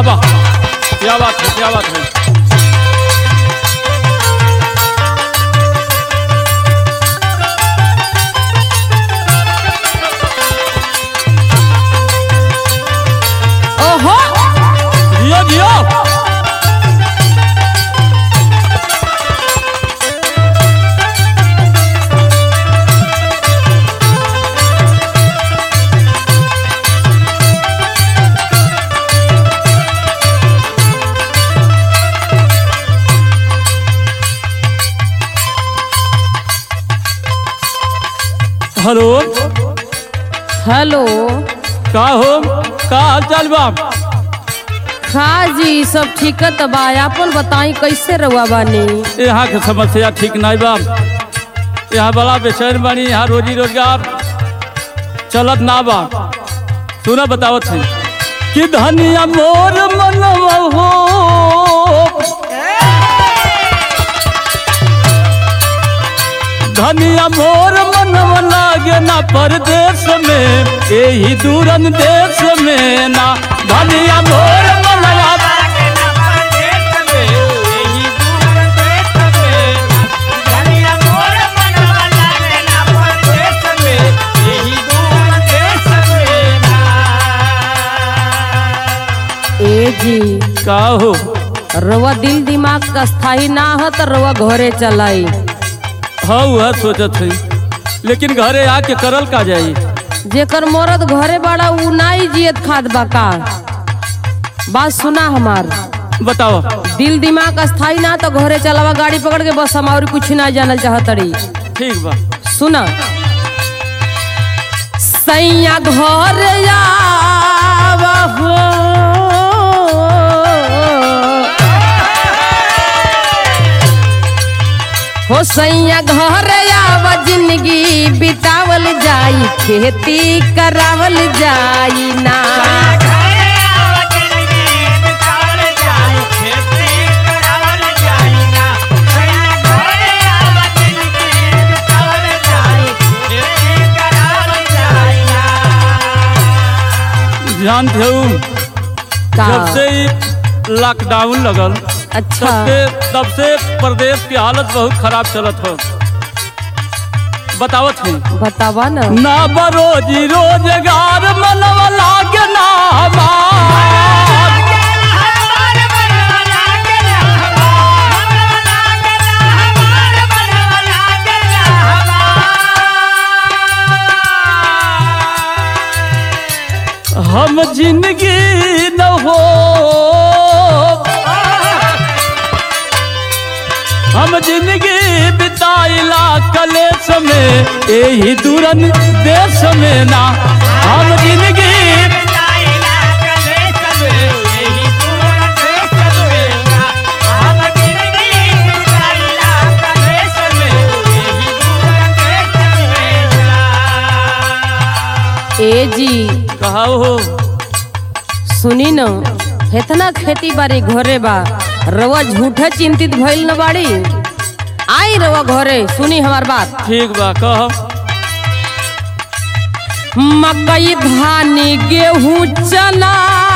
वाह वाह क्या बात है क्या बात है ओहो जियो जियो हेलो हेलो का हो का हाल चाल बा खा जी सब ठीक है बा अपन बताई कैसे रहुआ बानी यहाँ के समस्या ठीक नहीं बा यहाँ बड़ा बेचैन बानी यहाँ रोजी रोजगार चलत ना बा सुना बतावत है कि धनिया मोर मनवा हो धनिया मोर मनवा लागे ना परदेश में यही दूरन देश में ना धनिया मोर मनवा ए जी का हो रवा दिल दिमाग का स्थाई ना हो तो रवा घरे चलाई हाँ वह सोचत है लेकिन घरे आके करल का जाई जेकर मरद घरे बड़ा उ नाई जियत खाद बा का बात सुना हमार बताओ दिल दिमाग स्थाई ना तो घरे चलावा गाड़ी पकड़ के बस हम और कुछ ना जानल चाहतड़ी ठीक बा सुना सैया घर आवा हो हो सैया घर आवा जिंदगी बितावल जाई खेती करावल जाई ना जानते हो का जब से ही लॉकडाउन लगल अच्छा तब से तब से प्रदेश की हालत बहुत खराब चलत हो बतावत है बतावा ना ना बरोजी रोजगार मनवा लागे ना हमार हम जिंदगी न हो हम जिंदगी बिताइला कलेश में यही दूरन देश में ना हम जिंदगी ए जी कहा हो सुनी न इतना खेती बाड़ी घरे बा रवा झूठे चिंतित भइल न बाड़ी आई रवा घरे सुनी हमार बात ठीक बा कह मकई धान गेहूं चना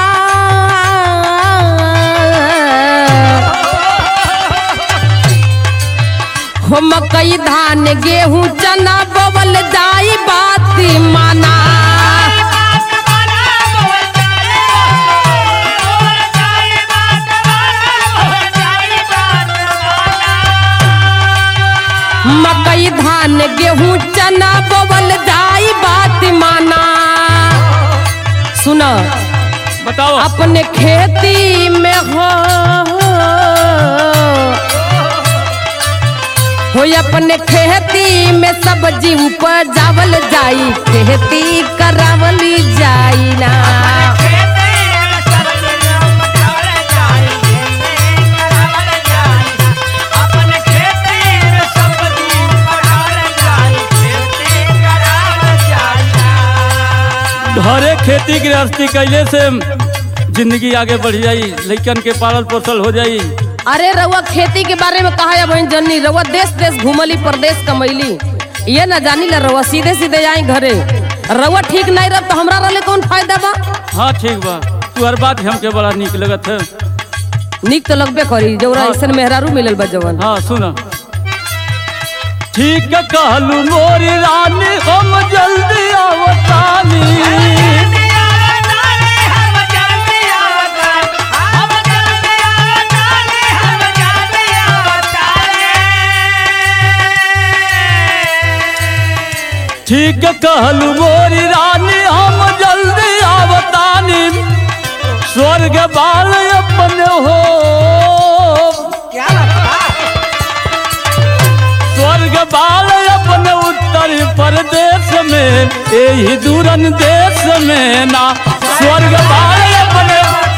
हो मकई धान गेहूं चना बबल जाई बात माना मकई धान गेहूं चना बबल जाई बात माना सुनो बताओ अपने खेती में हो हो अपने खेती में सब्जी उपजावल जाई खेती करावल जाई ना घरे खेती गृहस्थी कैले से जिंदगी आगे बढ़ जाई लइकन के पालल पोसल हो जाई अरे रउआ खेती के बारे में कहा है बहन जन्नी रउआ देश देश घूमली प्रदेश कमैली ये न जानी ला रउआ सीधे सीधे आई घरे रउआ ठीक नहीं रह तो हमरा रहले कौन फायदा बा हाँ ठीक बा तू हर बात हमके बड़ा निक लगत है निक तो लगबे करी जौरा हाँ। ऐसन मेहरारू मिलल बा जवन हाँ सुन ठीक कहलू मोरी रानी हम जल्दी आवतानी ठीक कहलू मोरी रानी हम जल्दी आवतानी स्वर्ग बाल अपन हो स्वर्ग बाल अपन उत्तर प्रदेश में यही दूरन देश में ना स्वर्ग बाल अपन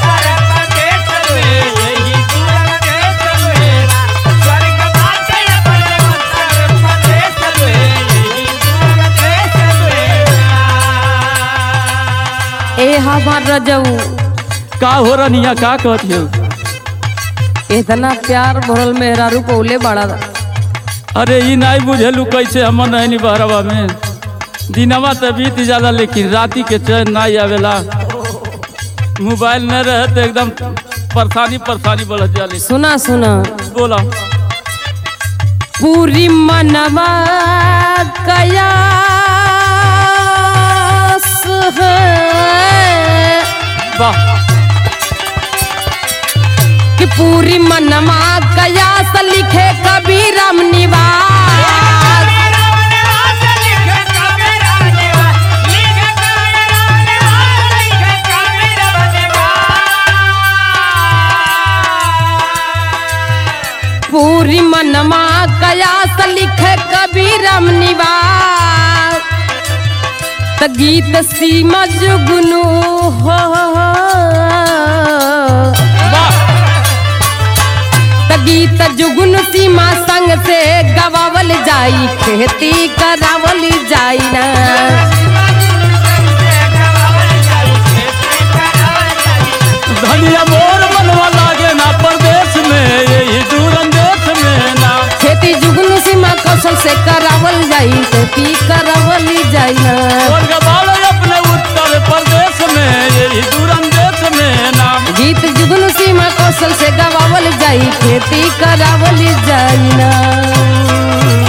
ए हमार रजऊ का हो रनिया का कहती हो इतना प्यार भरल मेहरारू पौले बड़ा अरे ई नहीं बुझेलू कैसे हम नहीं बहरवा में दिनवा तो बीत जाला लेकिन राती के चैन नहीं आवेला मोबाइल न रहे तो एकदम परेशानी परेशानी बढ़ जाले सुना सुना बोला पूरी मनवा कयास है वाह कि पूरी मनवा कयास लिखे कबीरम निवास पूरी मनवा कयास लिखे कबीरम निवास त गीत सीमा जुगनू हो वाह त गीत जुगुन सीमा संग से गवावल जाई खेती करावल जाई ना धनिया मोर मनवा लागे ना प्रदेश में यही दूरन देश में ना खेती जुगुन सीमा कौशल से करावल जाई खेती करावल जाई ना स्वर्ग बाल अपने उत्तर प्रदेश में यही दूरन देश में ना गीत जुगुन सीमा कौशल से गवावल जाई खेती करावल जाई ना